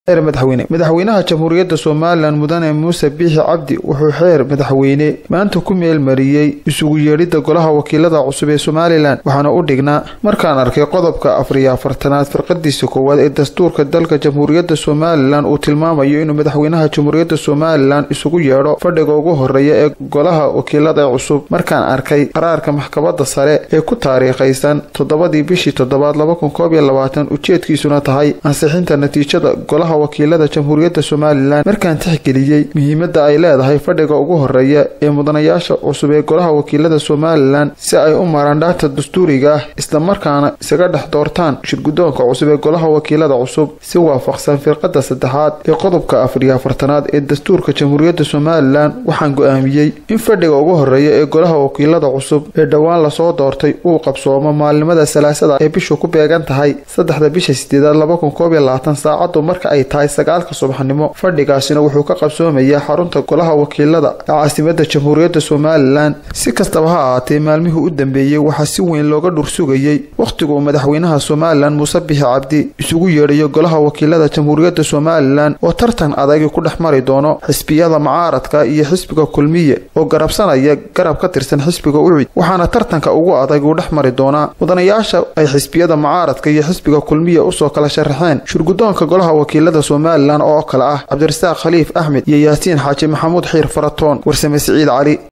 madaxweyne madaxweynaha jamhuuriyadda somalilan mudane muuse biixi cabdi wuxuu xeer madaxweyne maanta ku meelmariyey isugu yeedhidda golaha wakiilada cusub ee somalilan waxaana u dhignaa markaan arkay qodobka afariyo afartanaad firqadiisa koowaad ee dastuurka dalka jamhuuriyadda somalilan uu tilmaamayo inuu madaxweynaha jamhuuriyadda somalilan isugu yeedho fadhiga ugu horeeya ee golaha wakiilada cusub markaan arkay qaraarka maxkamadda sare ee ku taariikhaysan toddobadii bishii toddobaad ujeedkiisuna tahay ansixinta natiijada golaha wakiilada jamhuuriyadda somalilan markaan tixgeliyey muhiimadda ay leedahay fadhiga ugu horeeya ee mudanayaasha cusub ee golaha wakiilada somalilan si ay u maraan dhaata dastuuriga ah islamarkaana isaga dhex doortaan shirgudoonka cusub ee golaha wakiilada cusub si waafaqsan firqada saddexaad ee qodobka afariyo afartanaad ee dastuurka jamhuuriyadda somalilan waxaan go-aamiyey in fadhiga ugu horeeya ee golaha wakiilada cusub ee dhowaan lasoo doortay uu qabsoomo maalinimada salaasada ee bishu ku beegan tahay saddexda bisha sideedaad saacadu marka ay tahay sagaalka subaxnimo fadhigaasina wuxuu ka qabsoomayaa xarunta golaha wakiilada ee caasimada jamhuuriyadda somalilan si kastaba ha ahaatee maalmihii u dambeeyey waxaa si weyn looga dhursugayey wakhtigu uu madaxweynaha somalilan muuse bixi cabdi isugu yeedhayo golaha wakiilada jamhuuriyadda somalilan oo tartan adagi ku dhex mari doono xisbiyada mucaaradka iyo xisbiga kulmiye oo garabsanaya garab ka tirsan xisbiga ucid waxaana tartanka ugu adag uu dhex mari doonaa mudanayaasha ay xisbiyada mucaaradka iyo xisbiga kulmiye usoo kala sharaxeen shirgudoonka golaha wakiilada somalilan oo kale ah cabdirasaaq khaliif axmed iyo yaasiin xaaji maxamuud xiir faratoon warsame siciid cali